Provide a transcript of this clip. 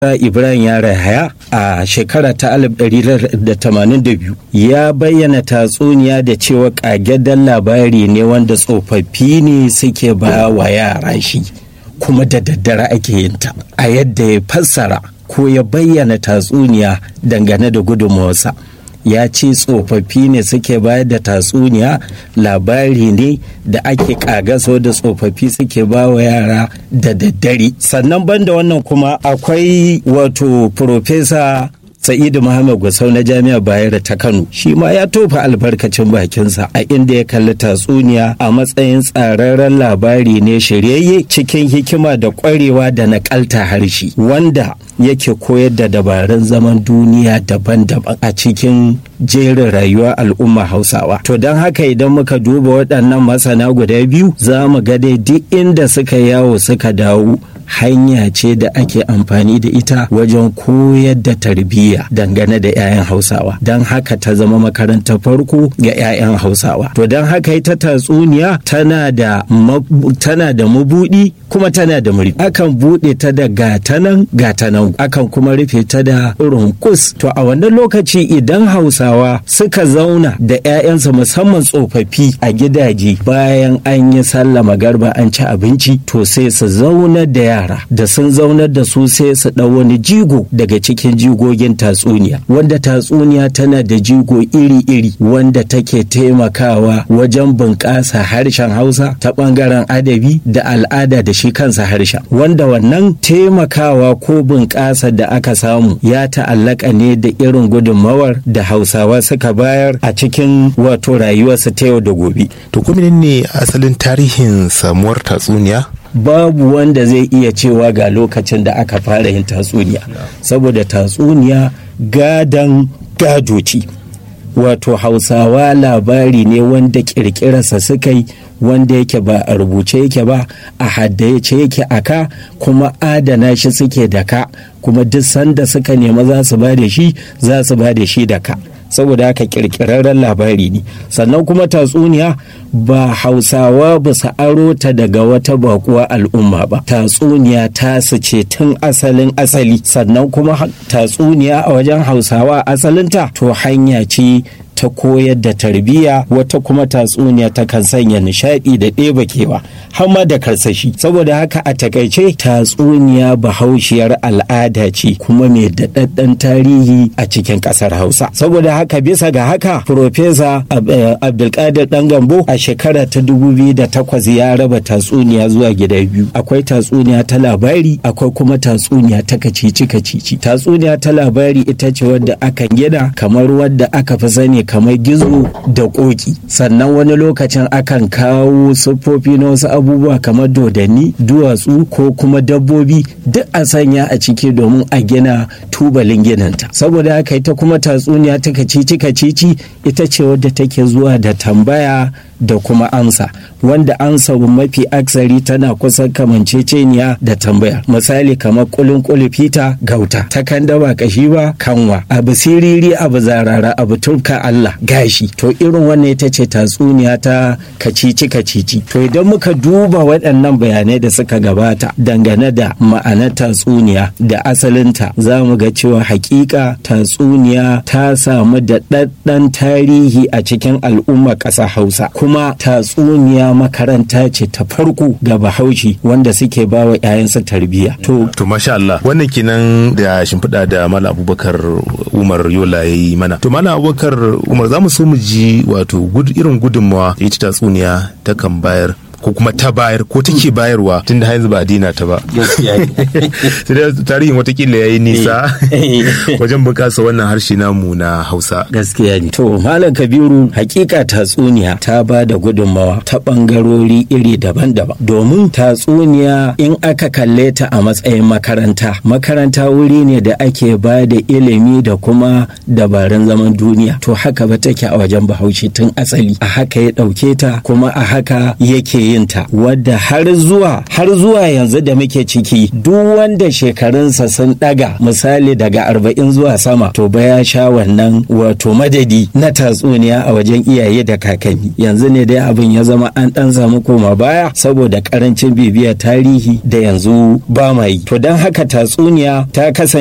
Ibrahim Yara Haya a shekara ta 1982 ya bayyana tatsuniya da cewa ƙageddan labari ne wanda tsofaffi ne suke ba wa yara shi kuma da daddare ake yin ta a yadda ya fassara ko ya bayyana tatsuniya dangane da gudunmawarsa. ya ce tsofaffi ne suke bayar da tatsuniya labari ne da ake kagaso da tsofaffi suke ba wa yara da daddare sannan banda wannan kuma akwai wato profesa sa'idu muhammad gusau na jami'ar bayero ta kano shi ma ya tofa albarkacin bakinsa a inda ya kalli tatsuniya a matsayin tsararren labari ne shiryayye cikin hikima da kwarewa da nakalta harshe wanda yake koyar da dabarun zaman duniya daban-daban a cikin jerin rayuwa al'umma hausawa to don haka idan muka duba waɗannan masana guda biyu za mu ga dai duk inda suka yawo suka dawo hanya ce da ake amfani da ita wajen koyar da tarbiyya dangane da 'ya'yan hausawa don haka ta zama makarantar farko ga 'ya'yan hausawa to don haka ita tatsuniya tana da tana da mabudi kuma tana da muri akan bude ta da gatanan gatanan akan kuma rufe ta da runkus to a wannan lokaci idan hausawa suka zauna da 'ya'yansu musamman tsofaffi a gidaje bayan an yi sallama garba an ci abinci to sai su zauna da yara da sun zaunar da su sai su ɗau wani jigo daga cikin jigogin tatsuniya wanda tatsuniya tana da jigo iri-iri wanda take taimakawa wajen bunƙasa harshen hausa ta ɓangaren adabi da al'ada da shi kansa harshen wanda wannan taimakawa ko bunƙasa da aka samu ya ta'allaka ne da irin gudunmawar da hausawa suka bayar a cikin wato rayuwarsu ta yau da gobe to kuma ne asalin tarihin samuwar tatsuniya babu wanda zai iya cewa ga lokacin da aka fara yin tatsuniya saboda tatsuniya gadan gadoci wato hausawa labari ne wanda kirkirarsa suka yi wanda yake ba a rubuce yake ba a haddace yake a ka kuma adana shi suke da ka kuma duk sanda suka nema za su ba da shi za su ba da shi da ka saboda haka kirkirarren labari ne sannan kuma tatsuniya ba hausawa ba su aro ta daga wata bakuwa al'umma ba tatsuniya ta su ce tun asalin asali sannan kuma tatsuniya a wajen hausawa asalinta to hanya ce ta koyar da tarbiyya wata kuma tatsuniya ta kan sanya nishadi da ɗeba kewa har ma da karsashi saboda haka a takaice tatsuniya bahaushiyar al'ada ce kuma mai daɗaɗɗen tarihi a cikin ƙasar hausa saboda haka bisa ga haka profesa abdulkadir dan gambo a shekara ta takwas ya raba tatsuniya zuwa gida biyu akwai tatsuniya ta labari akwai kuma tatsuniya ta kacici kacici tatsuniya ta labari ita ce wadda aka gina kamar wadda aka fi sani kamar gizo da koki sannan wani lokacin akan kawo siffofi na wasu abubuwa kamar dodanni duwatsu ko kuma dabbobi duk a sanya a ciki domin a gina tubalin ginanta saboda haka ita kuma tatsuniya ta kacici kacici ita ce wadda take zuwa da tambaya da kuma amsa wanda amsa mafi aksari tana kusan kamanceceniya da tambaya misali kamar kulin kulifita gauta ta kan daba kashi ba kanwa abu siriri abu zarara abu turka Allah gashi to irin wannan ita ce tatsuniya ta kacici kacici to idan muka duba waɗannan bayanai da suka gabata dangane da ma'anar tatsuniya da asalinta za mu ga cewa hakika tatsuniya ta samu da ɗaɗɗan tarihi a cikin al'ummar ƙasa hausa kuma tatsuniya makaranta ce ta farko ga bahaushe wanda suke ba wa 'ya'yansa tarbiyya to to masha Allah wannan kenan da shimfiɗa da Malam Abubakar Umar Yola ya yi mana to Malam Abubakar Umar za mu so mu ji wato irin gudunmawa ita tatsuniya ta kan bayar ko kuma ta bayar ko take bayarwa tun da yanzu ba a dina ta ba sai da tarihin watakila ya yi nisa wajen bunƙasa wannan harshe namu na hausa gaskiya ne to malam kabiru hakika tatsuniya ta ba da gudunmawa ta ɓangarori iri daban-daban domin tatsuniya in aka kalle ta a matsayin makaranta makaranta wuri ne da ake ba da ilimi da kuma dabarun zaman duniya to haka ba take a wajen bahaushe tun asali a haka ya ɗauke ta kuma a haka yake yin ta wadda har zuwa har zuwa yanzu da muke ciki duk wanda shekarunsa sun daga misali daga arba'in zuwa sama to ba ya sha wannan wato madadi na tatsuniya a wajen iyaye da kakanni yanzu ne dai abin ya zama an dan samu koma baya saboda karancin bibiyar tarihi da yanzu ba ma yi to don haka tatsuniya ta kasance